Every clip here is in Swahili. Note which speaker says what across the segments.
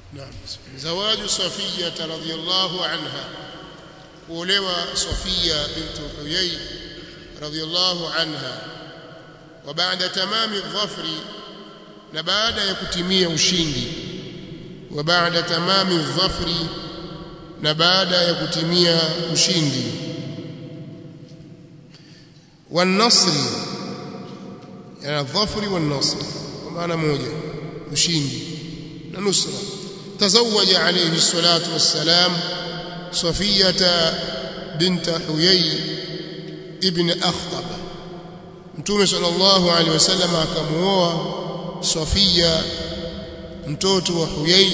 Speaker 1: نعم زواج صفية رضي الله عنها kuolewa Safia bintu Huyay radhiyallahu anha wa baada tamami dhafri na baada ya kutimia ushindi wa baada tamami dhafri na baada ya kutimia ushindi والنصر يعني الظفر والنصر ومعنى موجه ushindi na nusra تزوج عليه الصلاة والسلام صفية بنت حيي ابن أخطب متوم صلى الله عليه وسلم akamuoa Sofia mtoto wa Huyai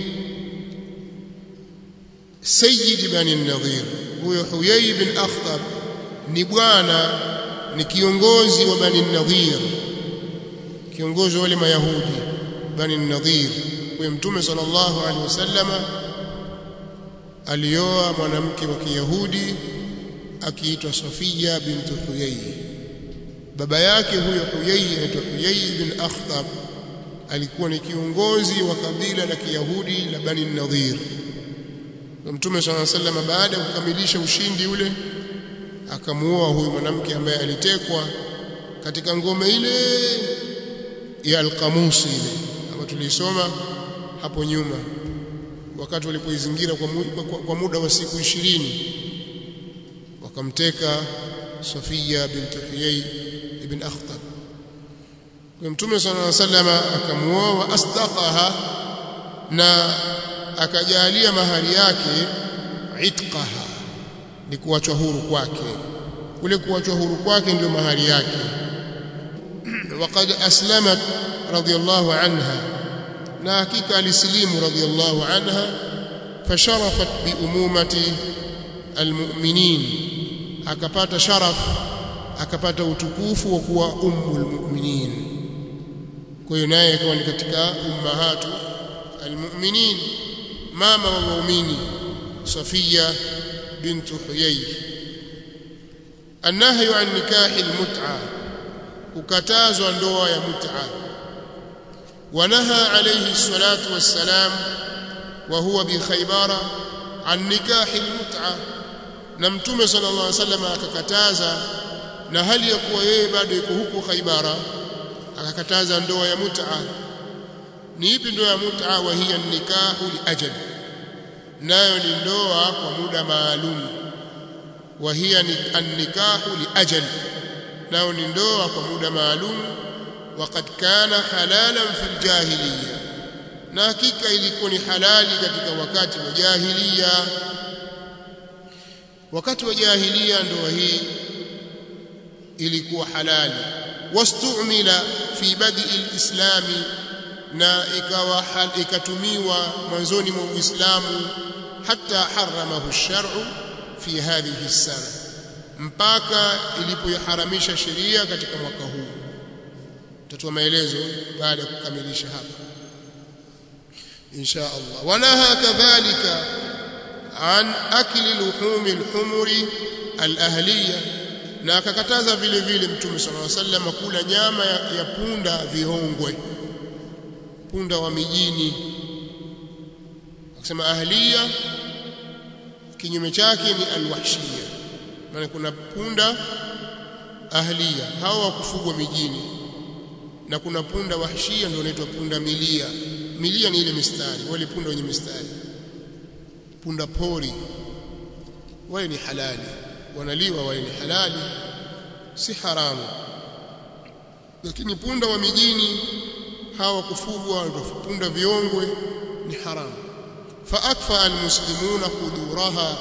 Speaker 1: Sayyid bani Nadhir huyo Huyai bin Akhtab ni bwana ni kiongozi wa bani Nadhir kiongozi wa wale mayahudi bani Nadhir kwa mtume sallallahu alaihi wasallama alioa mwanamke wa Kiyahudi akiitwa Safia bintu Huyai baba yake huyo Huyai anaitwa Huyai bin Akhtab alikuwa ni kiongozi wa kabila la Kiyahudi la Bani Nadhir Mtume صلى الله عليه وسلم baada ya kukamilisha ushindi ule akamuoa huyu mwanamke ambaye alitekwa katika ngome ile ya Al-Qamusi ile ambayo tulisoma hapo nyuma wakati walipoizingira kwa, kwa, kwa muda wa siku ishirini wakamteka Safia bint Huyay ibn Akhtab kwa Mtume صلى الله عليه وسلم akamuoa asdaqaha na akajalia mahari yake itqaha ni kuachwa huru kwake kule kuachwa huru kwake ndio mahari yake وقد أسلمت رضي الله عنها na hakika alisilimu radhiallahu anha fasharafat biumumati almu'minin akapata sharaf akapata utukufu wa kuwa ummul mu'minin kwa hiyo naye akawa ni katika ummahatu almu'minin mama wa waumini Safia bintu Huyay النهي عن نكاح المتعه kukatazwa ndoa ya mut'a ونهى عليه الصلاة والسلام وهو بخيبر عن نكاح المتعة نمتم صلى الله عليه وسلم akakataza na hali ya kuwa yeye bado yuko huko Khaibara akakataza ndoa ya mut'a ni ipi ndoa ya mut'a wa hiya nikahu liajal nayo ni ndoa kwa muda maalum wa hiya an-nikahu liajal nayo ni ndoa kwa muda maalum وقد كان حلالا في الجاهليه na hakika ilikuwa ni halali katika wakati wa jahiliya wakati wa jahiliya ndoa hii ilikuwa halali wastumila fi badi alislami na ikawa ikatumiwa mwanzoni mwa Uislamu hata haramahu ash-shar'u fi hadhihi as-sana mpaka ilipoharamisha sheria katika mwaka huu tutatoa maelezo baada ya kukamilisha hapa insha Allah wanaha kadhalika an akli luhum alhumuri alahliya na akakataza vile vile mtume sallallahu alaihi wasallam kula nyama ya, ya punda vihongwe punda wa mijini akisema ahliya kinyume chake ni alwahshiya maana kuna punda ahliya hawa wa kufugwa mijini na kuna punda wahshia ndio inaitwa punda milia milia ni ile mistari wale punda wenye mistari punda pori wale ni halali wanaliwa wale ni halali si haramu lakini punda wa mijini hawa kufugwa punda viongwe ni haramu faakfa almuslimuna quduraha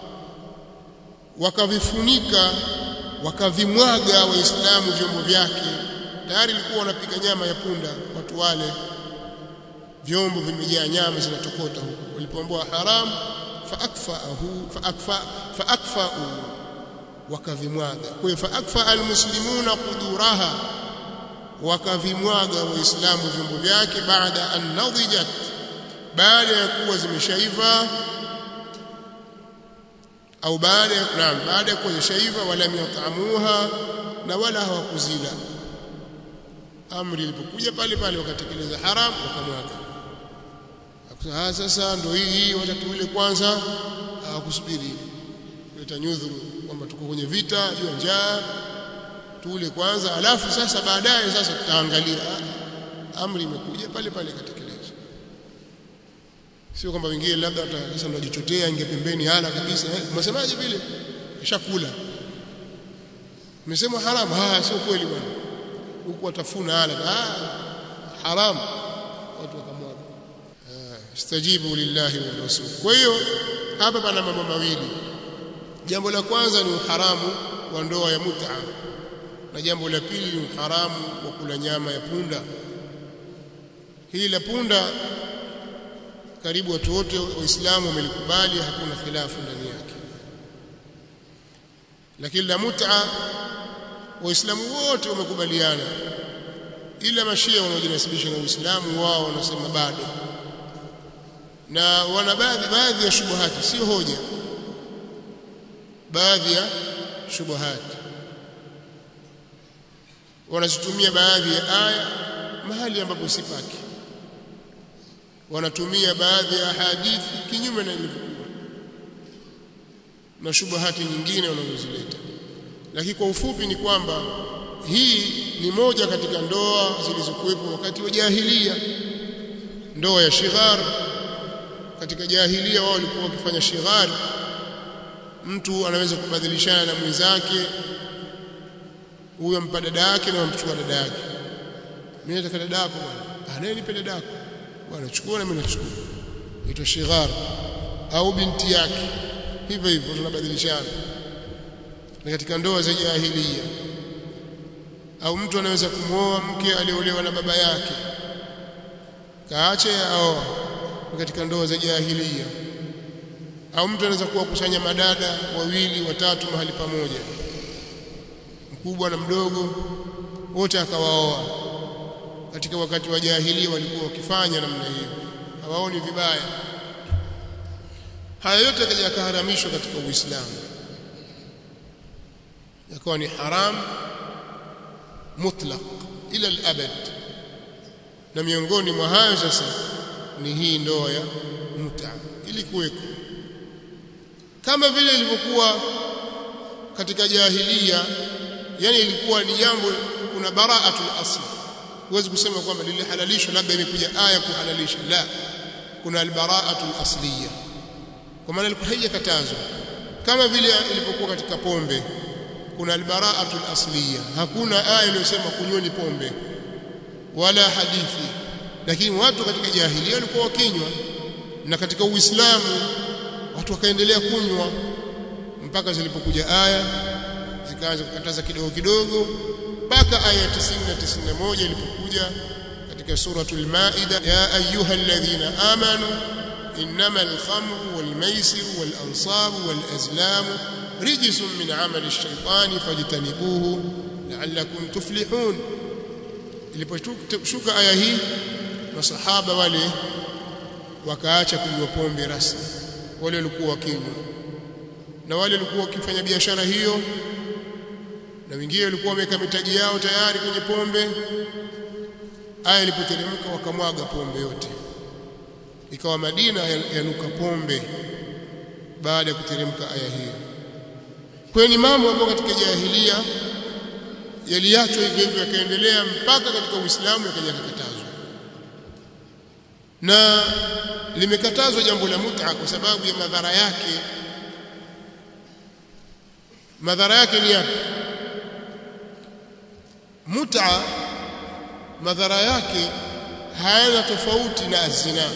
Speaker 1: wakavifunika wakavimwaga waislamu vyombo vyake tayari ilikuwa wanapika nyama ya punda watu wale vyombo vimejaa nyama zinatokota huko walipoambiwa haram faakfaahu faakfa faakfau wakavimwaga kwa hiyo faakfa almuslimuna quduraha wakavimwaga waislamu vyombo vyake baada an nadijat baada ya kuwa zimeshaiva au baada ya naam baada ya kuwa zimeshaiva wala yatamuha na wala hawakuzila amri ilipokuja pale pale wakatekeleza haram wakamwaga ah sasa ndio hii wacha tuile kwanza hawakusubiri kuleta nyudhuru kwamba tuko kwenye vita juu njaa tule kwanza alafu sasa baadaye sasa tutaangalia amri imekuja pale pale katekelezwa sio kwamba wengine labda sasa ndo jichotea inge pembeni hala kabisa eh, msemaje vile kishakula Umesema haramu ah sio kweli bwana huku watafuna hala ah haramu watu wakamwaga istajibu lillahi wa rasul kwa hiyo hapa pana mambo mawili jambo la kwanza ni uharamu wa ndoa ya mut'a na jambo la pili ni uharamu wa kula nyama ya punda hili la punda karibu watu wote waislamu wamelikubali hakuna khilafu ndani yake lakini la mut'a waislamu wote wamekubaliana ila mashia wanaojinasibisha na uislamu wao wanasema bado na wana baadhi baadhi ya shubuhati sio hoja baadhi ya shubuhati wanazitumia baadhi ya aya mahali ambapo si pake wanatumia baadhi ya hadithi kinyume na ilivyokuwa na shubuhati nyingine wanazozileta lakini kwa ufupi ni kwamba hii ni moja katika ndoa zilizokuwepo wakati wa jahilia ndoa ya shighar katika jahilia wao walikuwa wakifanya shighar mtu anaweza kubadilishana na mwenzake huyo mpa dada yake na mchukua dada yake mimi nataka dada yako bwana anaye nipe dada yako bwana chukua na mimi nachukua ito shighar au binti yake hivyo hivyo tunabadilishana na katika ndoa za jahilia au mtu anaweza kumwoa mke aliolewa na baba yake kaache aoa katika ndoa za jahilia au mtu anaweza kuwa kusanya madada wawili watatu mahali pamoja mkubwa na mdogo wote akawaoa katika wakati wa jahilia walikuwa wakifanya namna hiyo hawaoni vibaya haya yote yakaja yakaharamishwa katika Uislamu yakawa ni haram mutlaq ila al-abad na miongoni mwa hayo sasa ni hii ndoa ya mut'a ili kuweko kama vile ilivyokuwa katika jahilia yani ilikuwa ni jambo kuna bara'atul asl huwezi kusema kwamba lilihalalishwa labda imekuja aya kuhalalisha la kuna albara'atul asliya kwa maana ilikuwa haijakatazwa kama vile ilipokuwa katika pombe kuna albara'atul asliya hakuna aya iliyosema kunyweni pombe wala hadithi lakini watu katika jahilia walikuwa wakinywa na katika uislamu watu wakaendelea kunywa mpaka zilipokuja aya zikaanza kukataza kidogo kidogo mpaka aya 90 na 91 ilipokuja katika suratul maida ya ayuha alladhina amanu انما الخمر والميسر والانصاب والازلام رجس من عمل الشيطان فاجتنبوه لعلكم تفلحون iliposhuka aya hii masahaba wale wakaacha kunywa pombe rasmi wale walikuwa wakinywa na wale walikuwa wakifanya biashara hiyo na wengine walikuwa wameweka mitaji yao tayari kwenye pombe aya ilipoteremka wakamwaga pombe yote ikawa Madina yanuka pombe baada ya kuteremka aya hiyo kwa ni mambo ambayo katika jahilia yaliachwa hivyo hivyo yakaendelea mpaka katika Uislamu yakaja kukatazwa na limekatazwa jambo la mut'a kwa sababu ya madhara yake madhara yake ni yapi mut'a madhara yake hayana tofauti na zina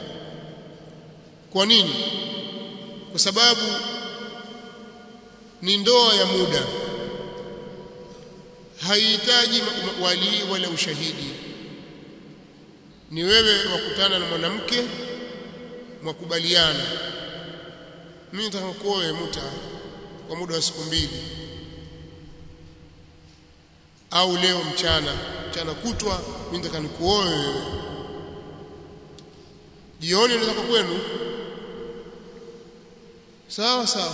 Speaker 1: kwa nini kwa sababu ni ndoa ya muda haihitaji walii wala ushahidi ni wewe wakutana na mwanamke mwakubaliana mimi nataka kuoe muta kwa muda wa siku mbili au leo mchana mchana kutwa mimi nataka nikuoe wewe jioni nataka kwenu sawa sawa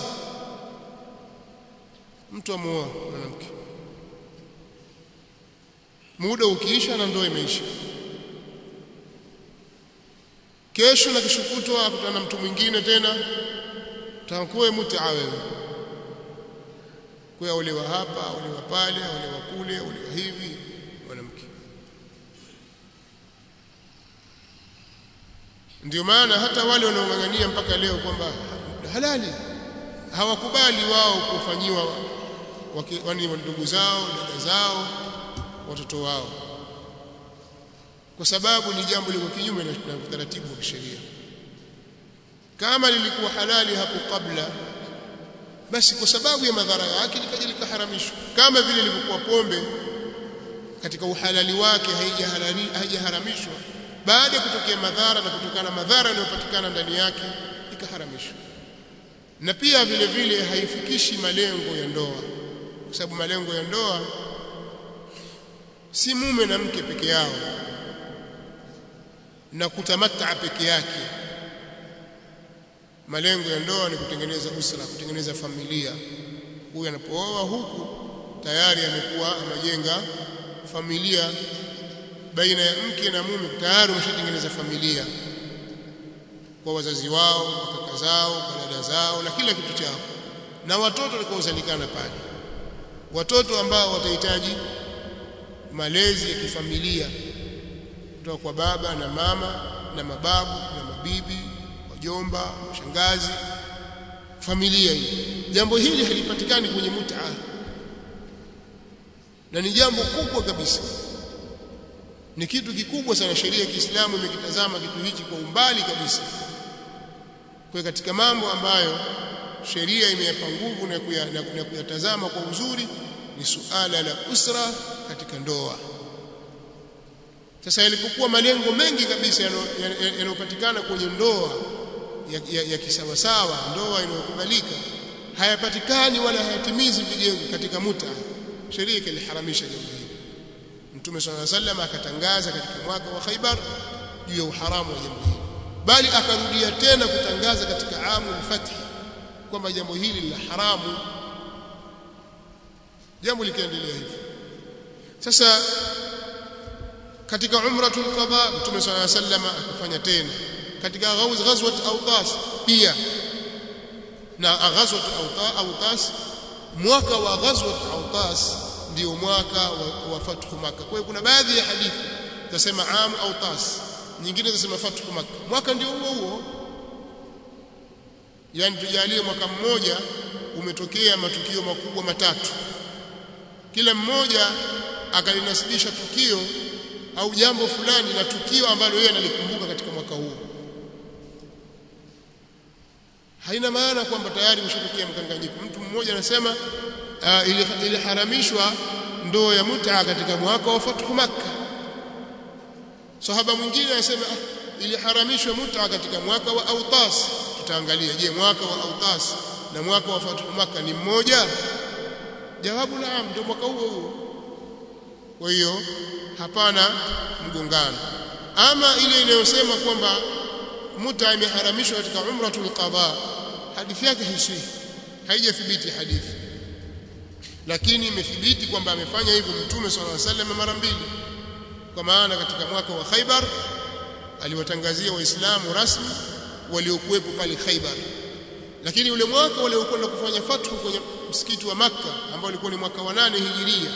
Speaker 1: mtu amuoa mwanamke muda ukiisha na ndoa imeisha kesho na kishukutwa akutana na mtu mwingine tena utakuwa mutaa wewe kwa olewa hapa olewa pale olewa kule olewa hivi mwanamke ndio maana hata wale wanaong'ang'ania mpaka leo kwamba halali hawakubali wao kufanyiwa wani ndugu zao dada zao watoto wao kwa sababu ni jambo liko kinyume na utaratibu wa kisheria kama lilikuwa halali hapo kabla basi kwa sababu ya madhara yake likaja likaharamishwa kama vile ilivyokuwa pombe katika uhalali wake haijaharamishwa baada ya kutokea madhara na kutokana na madhara yanayopatikana ndani yake ikaharamishwa na pia vile vile haifikishi malengo ya ndoa kwa sababu malengo ya ndoa si mume na mke peke yao na kutamataa peke yake malengo ya ndoa ni kutengeneza usra kutengeneza familia huyu anapooa huku tayari amekuwa amejenga familia baina ya mke na mume tayari umeshatengeneza familia kwa wazazi wao kwa kaka zao kwa dada zao na kila kitu chao na watoto watakaozalikana pale watoto ambao watahitaji malezi ya kifamilia kutoka kwa baba na mama na mababu na mabibi wajomba shangazi familia hii jambo hili halipatikani kwenye mut'a na ni jambo kubwa kabisa ni kitu kikubwa sana sheria ya Kiislamu imekitazama kitu hichi kwa umbali kabisa kwa katika mambo ambayo sheria imeyapa nguvu na kuyatazama kwa uzuri ni suala la usra katika ndoa sasa yalipokuwa malengo mengi kabisa yanayopatikana kwenye ndoa ya, ya, ya kisawasawa ndoa inayokubalika hayapatikani wala hayatimizi vigezo katika muta sheria ikaliharamisha jambo hili Mtume صلى الله عليه وسلم akatangaza katika mwaka wa Khaibar juu ya uharamu wa jambo hili bali akarudia tena kutangaza katika amu al-fath kwamba jambo hili la haramu jambo likaendelea hivyo sasa katika umratul qada Mtume صلى الله عليه وسلم akafanya tena katika ghazwat Awtas pia na ghazwat Awtas mwaka wa ghazwat Awtas ndio mwaka wa, wa fathu Makkah. Kwa hiyo kuna baadhi ya hadithi zasema am au tas, nyingine zasema fathu Makkah. Mwaka ndio huo huo, yani tujalie mwaka mmoja umetokea matukio makubwa matatu, kila mmoja akalinasibisha tukio au jambo fulani na tukio ambalo yeye analikumbuka katika mwaka huo. Haina maana kwamba tayari umeshatokea mkanganyiko. Mtu mmoja anasema uh, iliharamishwa ndoa ya mutaa katika mwaka wa fathu Makkah. Sahaba mwingine anasema ah, iliharamishwa mutaa katika mwaka wa Autas. Tutaangalia, je, mwaka wa Autas na mwaka wa fathu Makkah ni mmoja? Jawabu naam, ndio mwaka huo huo. Kwa hiyo hapana mgongano. Ama ile inayosema kwamba mutaa imeharamishwa katika umratul qada, hadithi yake haisihi, haijathibiti hadithi lakini imethibiti kwamba amefanya hivyo mtume swalla alayhi wasallam mara mbili kwa maana katika mwaka wa Khaibar aliwatangazia waislamu rasmi waliokuwepo pale Khaibar lakini ule mwaka waliokwenda kufanya fathu kwenye msikiti wa Makka ambao ulikuwa ni mwaka wa nane hijiria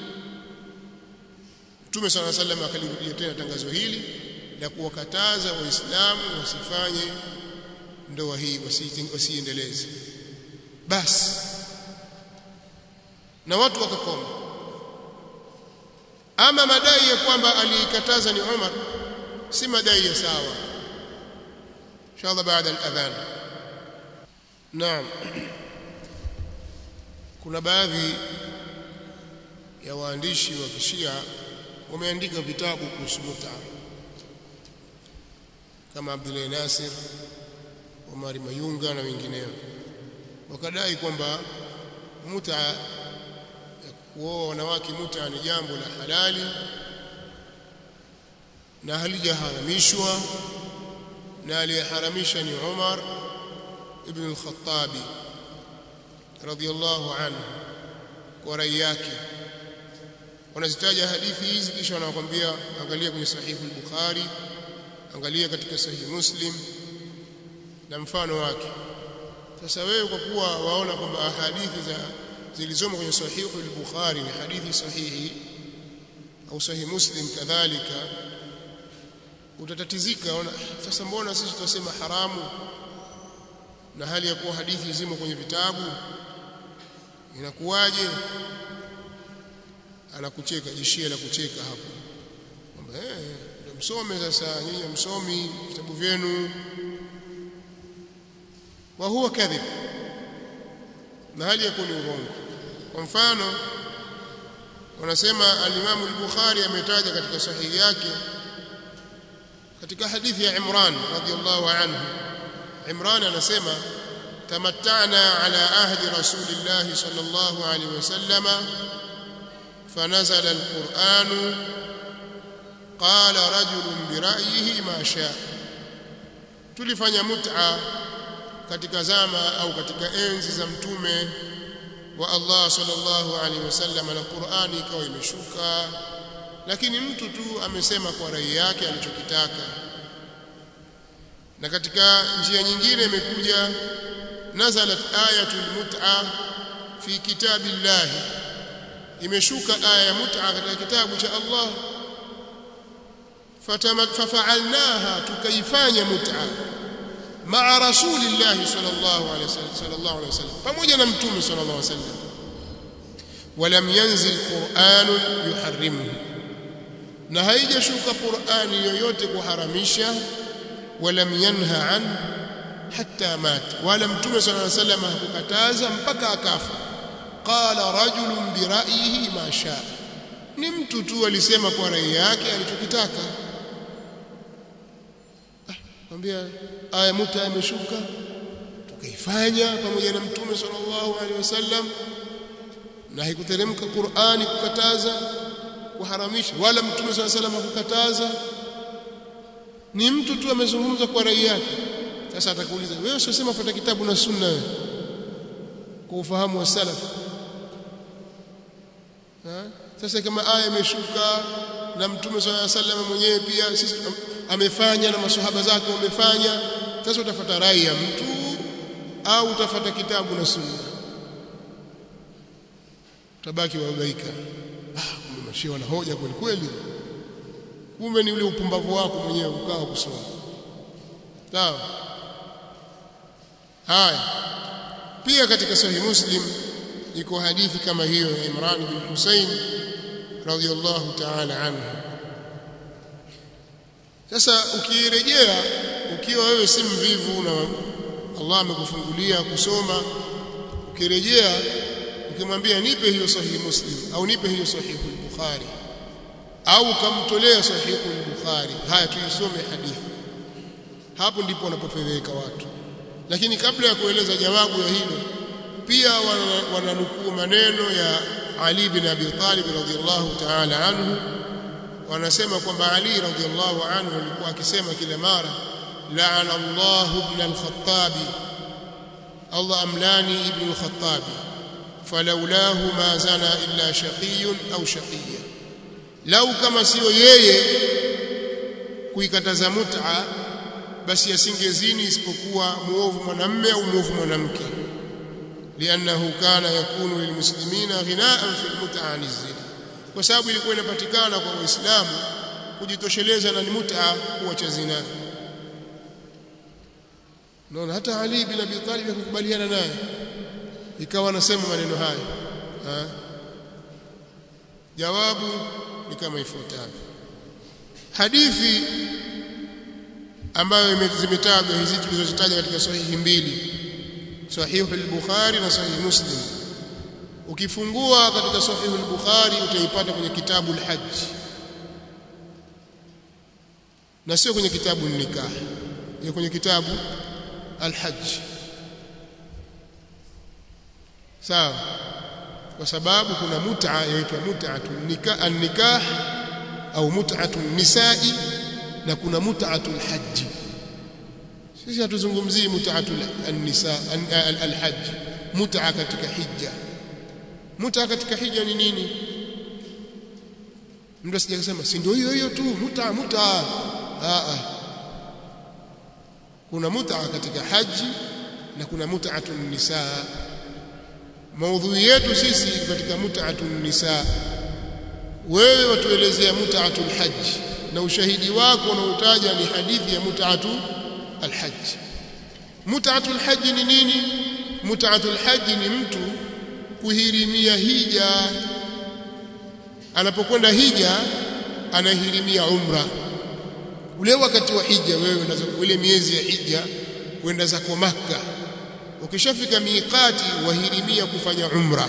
Speaker 1: Mtume swalla alayhi wasallam akalirudia tena tangazo hili la kuwakataza waislamu wasifanye ndoa hii wasiendeleze basi na watu wakakoma ama madai ya kwamba aliikataza ni Umar si madai ya sawa inshallah baada al-adhan naam kuna baadhi ya waandishi wa kishia wameandika vitabu kuhusu muta kama Abdullah Nasir Omar Mayunga na wengineo wakadai kwamba muta kuoa wanawake muta ni jambo la halali na halijaharamishwa na aliyeharamisha ni Umar ibn al-Khattab radiyallahu anhu kwa rai yake wanazitaja hadithi hizi kisha wanakuambia angalia kwenye sahihu al-Bukhari angalia katika sahihi Muslim na mfano wake sasa wewe kwa kuwa waona kwamba hadithi za zilizomo kwenye sahihi al-Bukhari ni hadithi sahihi au sahihi Muslim kadhalika utatatizika ona sasa mbona sisi tunasema haramu na hali ya kuwa hadithi zimo kwenye vitabu inakuwaje anakucheka jishia la kucheka hapo kwamba eh ndio msome sasa nyinyi msomi vitabu vyenu wa huwa kadhib na hali ya kuwa ni urongo kwa mfano wanasema al-Imam al-Bukhari ametaja katika sahihi yake katika hadithi ya Imran radiyallahu anhu Imran anasema tamatta'na ala ahdi rasulillah sallallahu alayhi wasallama fanazala al-Qur'an qala rajulun bira'yihi ma shaa tulifanya mut'a katika zama au katika enzi za mtume wa Allah sallallahu alaihi wasallam na Qur'ani ikawa imeshuka lakini mtu tu amesema kwa rai yake alichokitaka na katika njia nyingine imekuja nazalat ayatul mut'a fi kitabillah imeshuka aya ya mut'a katika kitabu cha Allah fafa'alnaha tukaifanya mut'a ma'a rasulillah sallallahu alaihi wasallam sallallahu alaihi wasallam pamoja na mtume sallallahu alaihi wasallam ولم ينزل قرآن يحرمه na haijashuka Qur'ani yoyote kuharamisha walam yanha an hatta mat wala mtume sallallahu alaihi wasallam hakukataza mpaka akafa qala rajulun bi ra'yihi ma shaa ni mtu tu alisema kwa rai yake alichokitaka mwambia aya muta imeshuka tukaifanya pamoja na mtume sallallahu alaihi wasallam na haikuteremka Qur'ani kukataza kuharamisha wala mtume swalla salam hakukataza ni mtu tu amezungumza kwa rai yake sasa atakuuliza wewe usisema fuata kitabu na sunna kwa ufahamu wa salaf sasa kama aya imeshuka na mtume swalla salam mwenyewe pia sisi amefanya na maswahaba zake wamefanya sasa utafuata rai ya mtu au utafuata kitabu na sunna utabaki wabaika ah kumbe mashia wana hoja kweli kweli kumbe ni ule upumbavu wako mwenyewe ukawa kusoma sawa haya pia katika sahih muslim iko hadithi kama hiyo ya Imran bin Hussein radhiyallahu ta'ala anhu sasa ukirejea ukiwa wewe si mvivu na Allah amekufungulia kusoma ukirejea ukimwambia nipe hiyo sahihi muslim au nipe hiyo sahihi bukhari au kamtolea sahihi bukhari haya tuisome hadithi hapo ndipo wanapofedheka watu lakini kabla ya kueleza jawabu ya hilo pia wananukuu maneno ya Ali bin Abi Talib radhiyallahu ta'ala anhu wanasema kwamba Ali radhiyallahu anhu alikuwa akisema kila mara la'ana Allah ibn al-Khattab Allah amlani ibn al-Khattab falaulahu ma zana illa shaqiyun au shaqiyya lau kama sio yeye kuikataza mut'a basi asingezini isipokuwa muovu mwanamme au muovu mwanamke liannahu kana yakunu lilmuslimina ghinaan fi almut'a an zina kwa sababu ilikuwa inapatikana kwa waislamu kujitosheleza na mut'a kuacha zina naona hata Ali bin Abi Talib akukubaliana naye ikawa anasema maneno haya ha? jawabu ni kama ifuatavyo hadithi ambayo zimetajwa hizi tulizozitaja katika sahihi mbili sahihi al-Bukhari na sahihi Muslim ukifungua katika sahihi al-Bukhari utaipata kwenye kitabu al-Hajj na sio kwenye kitabu nikah ni kwenye kitabu al-Hajj sawa kwa sababu kuna mut'a yaitwa mut'atun nikah an-nikah au mut'atun nisa'i na kuna mut'atul hajj sisi hatuzungumzii mut'atul an-nisa al-hajj mut'a katika hija mut'a katika hija ni nini mtu asije kusema si ndio hiyo hiyo tu mut'a mut'a a a kuna mut'a katika haji na kuna mut'atun nisaa maudhui yetu sisi katika mut'atun nisaa wewe watuelezea mut'atul hajj na ushahidi wako unaotaja ni hadithi ya mut'atu alhajj mut'atul hajj ni nini mut'atul hajj ni mtu kuhirimia hija anapokwenda hija anahirimia umra ule wakati wa hija wewe unazo ile miezi ya hija kwenda zako maka ukishafika miqati wahirimia kufanya umra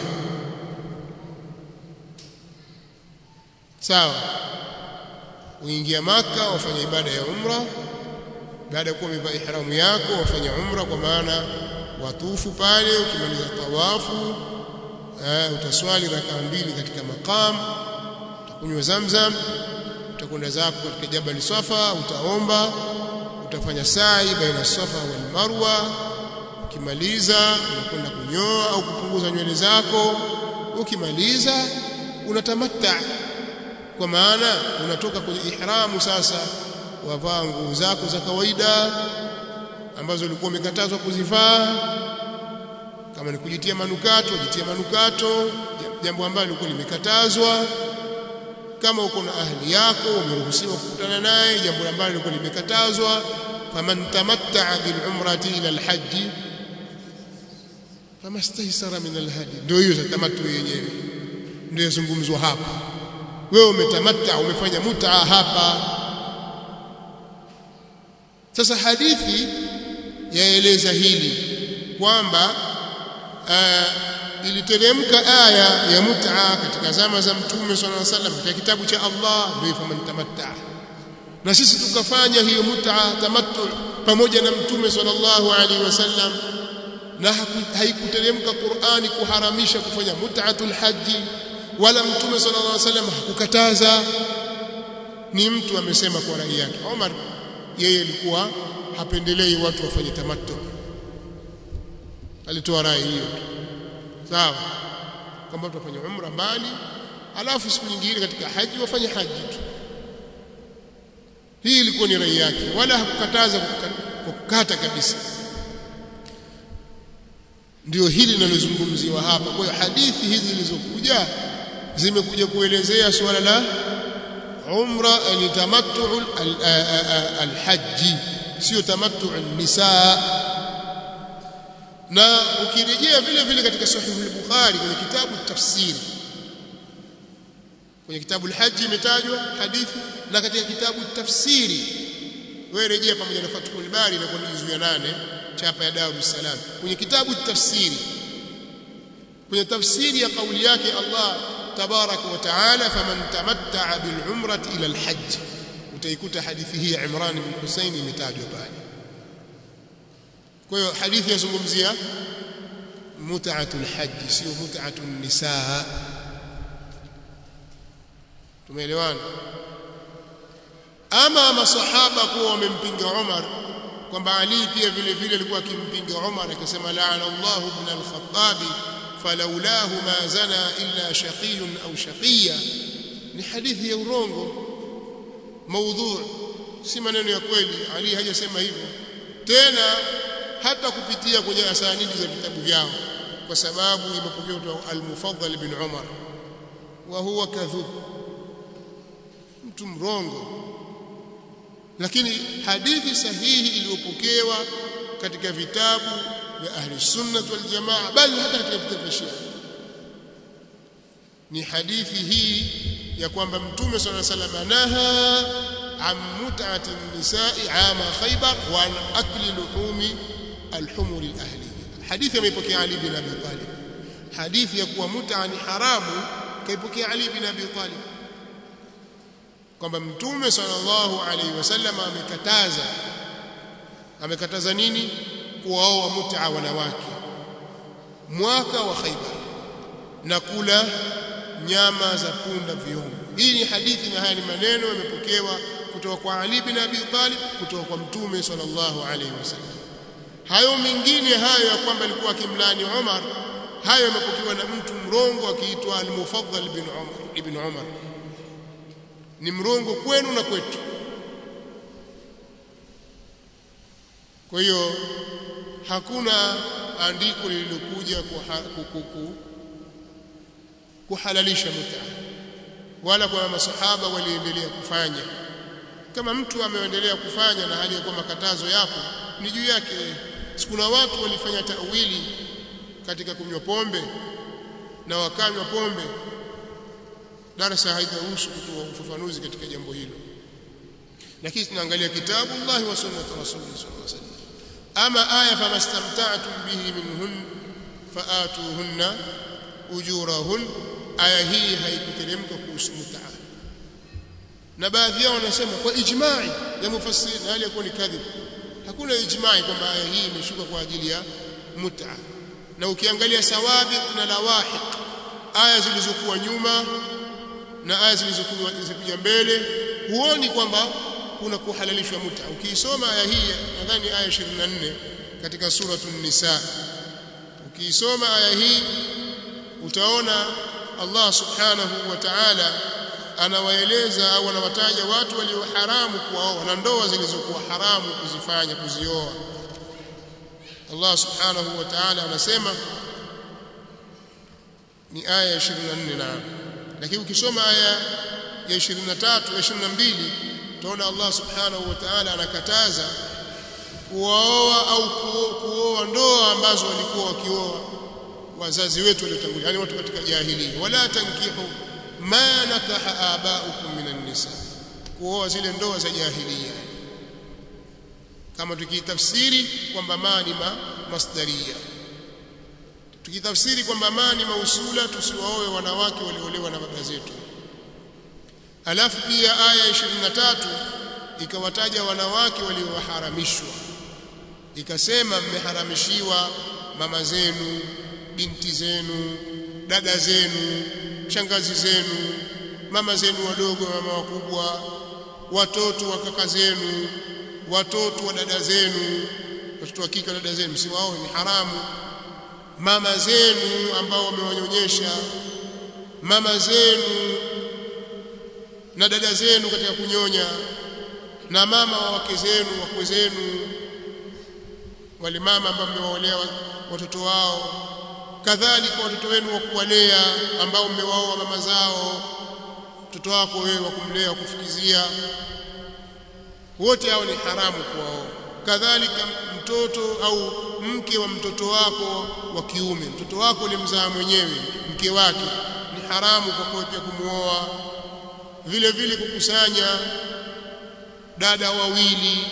Speaker 1: sawa uingia maka wafanya ibada ya umra baada ya kuwa umevaa ihramu yako wafanya umra kwa maana watufu pale ukimaliza tawafu eh, utaswali rakaa mbili katika maqam utakunywa zamzam utakwenda zako katika jabal safa utaomba utafanya sa'i baina safa wal marwa ukimaliza unakwenda kunyoa au kupunguza nywele zako ukimaliza unatamatta kwa maana unatoka kwenye ihramu sasa wavaa nguo zako za kawaida ambazo ulikuwa umekatazwa kuzivaa kama ni kujitia manukato jitia manukato jambo ambalo lilikuwa limekatazwa kama uko na ahli yako umeruhusiwa kukutana naye jambo ambalo lilikuwa limekatazwa faman tamatta'a bil umrati ila al hajj famastaysara min al hadi ndio hiyo tamattu yenyewe ndio yazungumzwa hapa wewe umetamatta umefanya mutaa hapa sasa hadithi yaeleza hili kwamba uh, iliteremka aya ya mut'a katika zama za mtume sallallahu alaihi wasallam katika kitabu cha Allah ndio faman tamatta na sisi tukafanya hiyo mut'a tamattu pamoja na mtume sallallahu alaihi wasallam na haikuteremka Qur'ani kuharamisha kufanya mut'atul haji wala mtume sallallahu alaihi wasallam hakukataza ni mtu amesema kwa rai yake Omar yeye alikuwa hapendelei watu wafanye tamattu alitoa rai hiyo sawa kwamba tutafanya umra mbali alafu siku nyingine katika haji wafanye haji tu hii ilikuwa ni rai yake wala hakukataza kwa kukata kabisa ndio hili linalozungumziwa hapa kwa hiyo hadithi hizi zilizokuja zimekuja kuelezea suala la umra ni tamattu alhaji sio tamattu nisaa na ukirejea vile vile katika sahih al-bukhari kwenye kitabu tafsiri kwenye kitabu al-hajj imetajwa hadithi na katika kitabu tafsiri wewe rejea pamoja na fathul bari na kwenye juzu ya 8 chapa ya Dar es Salaam kwenye kitabu tafsiri kwenye tafsiri ya kauli yake Allah tabaraka wa taala faman tamatta'a bil umrati ila al-hajj utaikuta hadithi hii ya Imran bin Husayn imetajwa pale kwa hiyo hadithi yazungumzia mut'atul hajj sio mut'atun nisaa tumeelewana ama masahaba kuwa wamempinga Umar kwamba Ali pia vile vile alikuwa akimpinga Umar akisema la'ana Allah ibn al-Khattab falaulahu ma zana illa shaqiyun au shaqiya ni hadithi ya urongo maudhu si maneno ya kweli Ali hajasema hivyo tena hata kupitia kwenye asanidi za vitabu vyao kwa sababu imepokewa kutoka al-Mufaddal bin Umar wa huwa kadhub mtu mrongo lakini hadithi sahihi iliyopokewa katika vitabu vya ahli sunna wal jamaa bali hata katika vitabu vya Shia ni hadithi hii ya kwamba mtume sallallahu alaihi wasallam naha an mut'ati nisai ama khaybar wa an akli luhumi alhumur alahliya hadithi imepokea Ali bin Abi Talib hadithi ya kuwa mut'a ni haramu kaipokea Ali bin Abi Talib kwamba mtume sallallahu alaihi wasallam amekataza amekataza nini kuwaoa mut'a wanawake mwaka wa Khaibar na kula nyama za punda viungo hii ni hadithi na haya ni maneno yamepokewa kutoka kwa Ali bin Abi Talib kutoka kwa mtume sallallahu alaihi wasallam hayo mengine hayo ya kwamba alikuwa akimlani Umar hayo yamepokewa na mtu mrongo akiitwa al-Mufaddal bin Umar ibn Umar ni mrongo kwenu na kwetu kwa hiyo hakuna andiko lililokuja kuhalalisha muta wala kwa masahaba waliendelea kufanya kama mtu ameendelea kufanya na hali ya kuwa makatazo yapo ni juu yake sikuna watu walifanya tawili katika kunywa pombe na wakanywa pombe darasa haitaruhusu kutoa ufafanuzi katika jambo hilo lakini tunaangalia kitabu Allah wa sunnat rasulih sallallahu alaihi wasallam ama aya famastamta'tum bihi minhun faatuhunna ujurahun aya hii haikuteremka kuhusu mut'a na baadhi yao wanasema kwa ijma'i ya mufassiri na hali yakuwa ni kadhib hakuna ijma'i kwamba aya hii imeshuka kwa ajili ya mut'a na ukiangalia sawabiq na lawahiq aya zilizokuwa nyuma na aya zilizokuwa zilizokuja mbele huoni kwamba kuna kuhalalishwa muta ukiisoma aya hii nadhani aya 24 katika suratul nisa ukiisoma aya hii utaona Allah subhanahu wa ta'ala anawaeleza au anawataja watu walio haramu kuwaoa na ndoa zilizokuwa haramu kuzifanya kuzioa Allah subhanahu wa ta'ala anasema ni aya ya 24 na lakini ukisoma aya ya 23 ya 22 utaona Allah subhanahu wa ta'ala anakataza kuoa au kuoa ndoa ambazo walikuwa wakioa wazazi wetu waliotangulia yani watu katika jahiliya wala tankihu ma nakaha abaukum minan nisa kuoa zile ndoa za jahiliya kama tukitafsiri kwamba ma ni ma masdaria tukitafsiri kwamba ma ni mausula tusiwaoe wanawake waliolewa na baba zetu alafu pia aya 23 ikawataja wanawake walioharamishwa ikasema mmeharamishiwa mama zenu binti zenu dada zenu shangazi zenu mama zenu wadogo mama wakubwa watoto wa kaka zenu watoto wa dada zenu watoto wa kike dada zenu msiwaoe ni haramu mama zenu ambao wamewanyonyesha mama zenu na dada zenu katika kunyonya na mama wa wake zenu wakwe zenu wale mama ambao mmewaolea watoto wao kadhalika watoto wenu wa kuwalea ambao mmewaoa mama zao mtoto wako wewe wa kumlea kufukizia wote hao ni haramu kuwaoa kadhalika mtoto au mke wa mtoto wako wa kiume mtoto wako ulimzaa mwenyewe mke wake ni haramu kwa pia kumuoa vile vile kukusanya dada wawili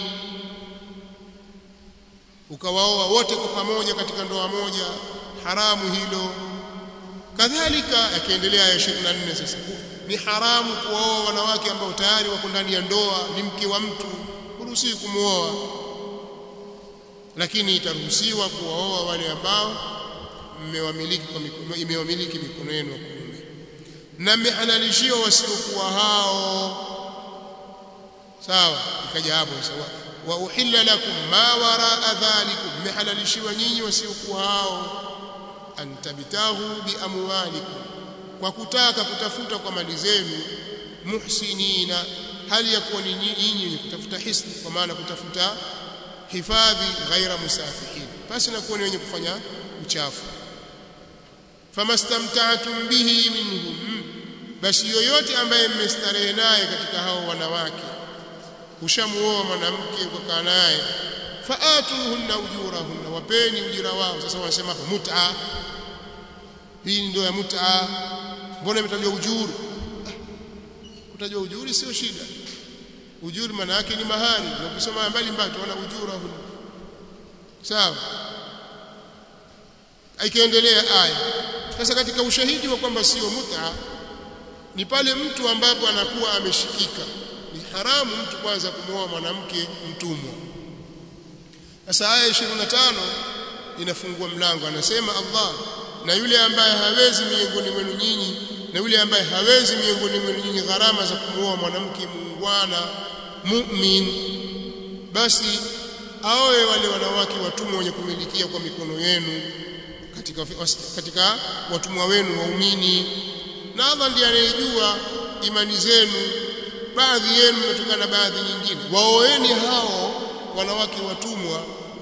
Speaker 1: ukawaoa wote kwa pamoja katika ndoa moja haramu hilo kadhalika akiendelea ya 24 sasa ni haramu kuoa wanawake ambao tayari wako ndani ya ndoa ni mke wa mtu huruhusiwi kumuoa lakini itaruhusiwa kuwaoa wale ambao mmewamiliki kwa mikono imewamiliki mikono yenu wa kuume na mmehalalishiwa wasiokuwa hao sawa ikaja hapo sawa wa uhilla lakum ma waraa dhalikum mmehalalishiwa nyinyi wasiokuwa hao antabitahu biamwalikum kwa kutaka kutafuta kwa mali zenu muhsinina hali ya kuwa ni nyinyi wenye kutafuta hisni kwa maana kutafuta hifadhi ghaira musafihin basi na kuwa ni wenye kufanya uchafu famastamta'tum bihi minhum basi yoyote ambaye mmestarehe naye katika hao wanawake ushamuoa mwanamke ukakaa naye faatuhunna ujurahunna wapeni ujira wao sasa wanasema hapa mut'a hii ndio ya mut'a mbona imetajwa ujuru kutajwa ujuri sio shida ujuri maana yake ni mahari na ukisoma mbali mbali tunaona ujurahun sawa ikaendelea aya sasa katika ushahidi wa kwamba sio mut'a ni pale mtu ambapo anakuwa ameshikika ni haramu mtu kwanza kumwoa mwanamke mtumwa sasa aya 25 inafungua mlango anasema Allah na yule ambaye hawezi miongoni mwenu nyinyi na yule ambaye hawezi miongoni mwenu nyinyi gharama za kumwoa mwanamke muungwana mu'min basi aoe wale wanawake watumwa wenye kumilikia kwa mikono yenu katika katika watumwa wenu waumini na Allah ndiye anayejua imani zenu baadhi yenu mnatokana na baadhi nyingine waoeni hao wanawake watumwa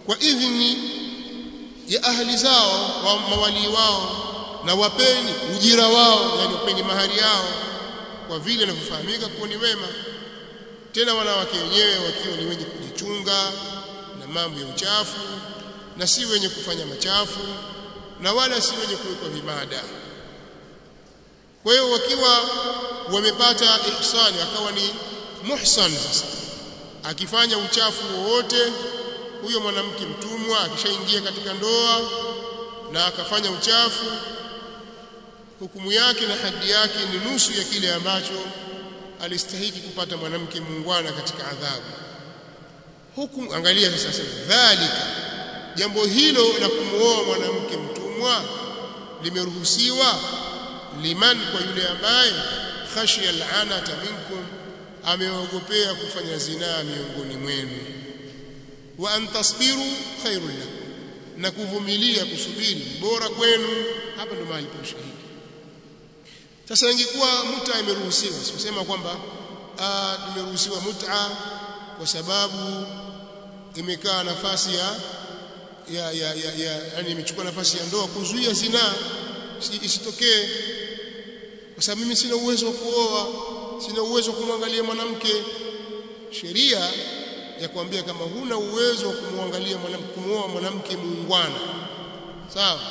Speaker 1: kwa idhini ya ahli zao wa mawali wao na wapeni ujira wao yani wapeni mahari yao kwa vile inavyofahamika kuwa ni wema tena wanawake wenyewe wakiwa ni wenye kujichunga na mambo ya uchafu na si wenye kufanya machafu na wala si wenye kuwekwa vibada kwa hiyo wakiwa wamepata ihsani akawa ni muhsan sasa akifanya uchafu wowote huyo mwanamke mtumwa akishaingia katika ndoa na akafanya uchafu hukumu yake na hadi yake ni nusu ya kile ambacho alistahiki kupata mwanamke muungwana katika adhabu hukumu angalia sasa dhalika jambo hilo la kumuoa mwanamke mtumwa limeruhusiwa liman kwa yule ambaye khashiya al'anata minkum ameogopea kufanya zinaa miongoni mwenu wa an tasbiru khairul lakum na kuvumilia kusubiri bora kwenu hapa ndo mahali pa ushahidi sasa ingekuwa muta imeruhusiwa sikusema kwamba tumeruhusiwa muta kwa sababu imekaa nafasi ya ya ya ya, ya yani imechukua nafasi ya ndoa kuzuia zinaa isitokee kwa sababu mimi sina uwezo wa kuoa sina uwezo wa kumwangalia mwanamke sheria ya kuambia kama huna uwezo wa kumwangalia mwanamke kumuoa mwanamke muungwana sawa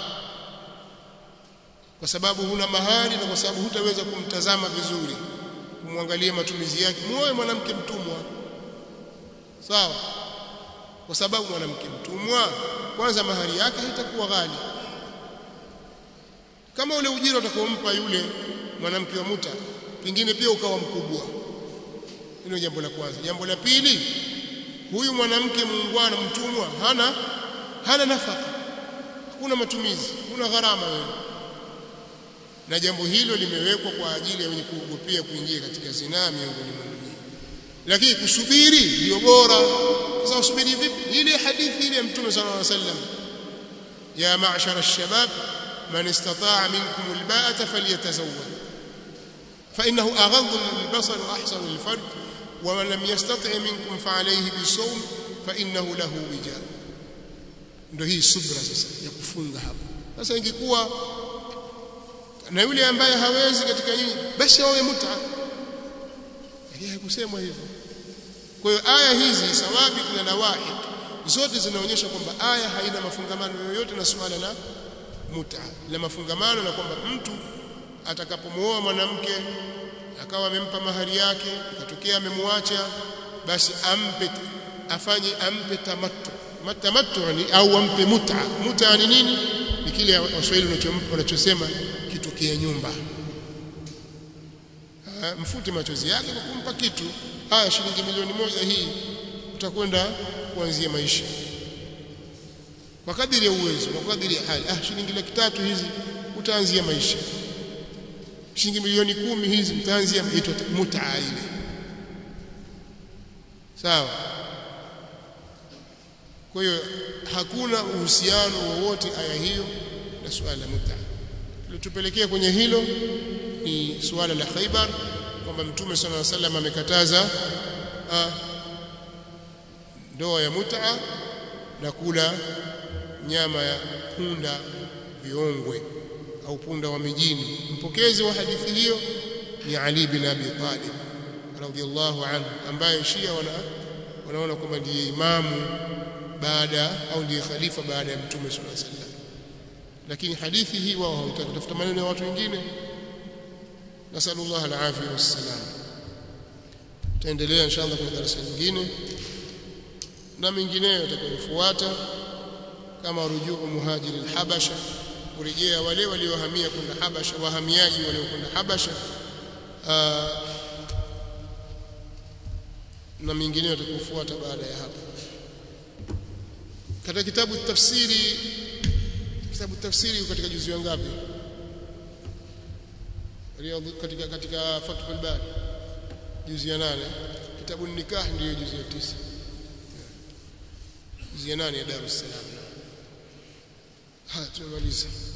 Speaker 1: kwa sababu huna mahali na kwa sababu hutaweza kumtazama vizuri kumwangalia matumizi yake muoe mwanamke mtumwa sawa kwa sababu mwanamke mtumwa kwanza mahari yake haitakuwa ghali kama ule ujira utakaompa yule mwanamke wa muta pengine pia ukawa mkubwa hilo jambo la kwanza jambo la pili huyu mwanamke muungwana mtumwa hana hana nafaka hakuna matumizi kuna gharama wewe na jambo hilo limewekwa kwa ajili ya wenye kuogopea kuingia katika zinaa miongoni mwa dunia lakini kusubiri ndio bora sasa usubiri vipi ile hadithi ile ya mtume sallallahu alaihi wasallam ya ma'shara ash-shabab man istata'a minkum al-ba'ata falyatazawwaj fa innahu aghaddu lil-basar wa ahsanu lil-farj wa man lam yastati' minkum fa alayhi bis-sawm fa innahu lahu wija ndio hii subra sasa ya kufunga hapo sasa ingekuwa na yule ambaye hawezi katika nyinyi basi awe muta lakini haikusemwa hivyo kwa hiyo aya hizi sawabi na nawahid zote zinaonyesha kwamba aya haina mafungamano yoyote na suala la muta la mafungamano na kwamba mtu atakapomuoa mwanamke akawa amempa mahari yake ikatokea amemwacha basi ampe afanye ampe tamattu tamattu ni au ampe muta muta ni nini ni kile waswahili wanachosema kitokea nyumba ha, mfute machozi yake kwa kumpa kitu haya shilingi milioni moja hii utakwenda kuanzia maisha kwa kadiri ya uwezo na kwa kadiri ya hali ah shilingi laki tatu hizi utaanzia maisha shilingi milioni kumi hizi utaanzia itwa mutaa ile sawa kwa hiyo hakuna uhusiano wowote aya hiyo na suala la mutaa kilitupelekea kwenye hilo ni suala la Khaibar kwamba Mtume صلى الله عليه وسلم amekataza ndoa ya mutaa na kula nyama ya punda viongwe au punda wa mijini mpokezi wa hadithi hiyo ni Ali bin Abi Talib radhiyallahu anhu ambaye Shia wana wanaona kwamba ndiye imamu baada au ndiye khalifa baada ya Mtume صلى الله عليه وسلم lakini hadithi hii wao hawataka kutafuta maneno ya watu wengine nasallallahu alafia wassalam tutaendelea inshallah kwenye darasa nyingine na mengineyo yatakayofuata kama rujuu muhajiri al-habasha kurejea wale waliohamia kwenda habasha wahamiaji waliokwenda habasha na mengineyo yatakayofuata baada ya hapo katika kitabu tafsiri kitabu tafsiri katika juzu ngapi katika katika Fathul Bari juzu ya nane kitabu nikah ndiyo juzu ya tisa juzu ya nane ya Dar es Salaam haya tumemaliza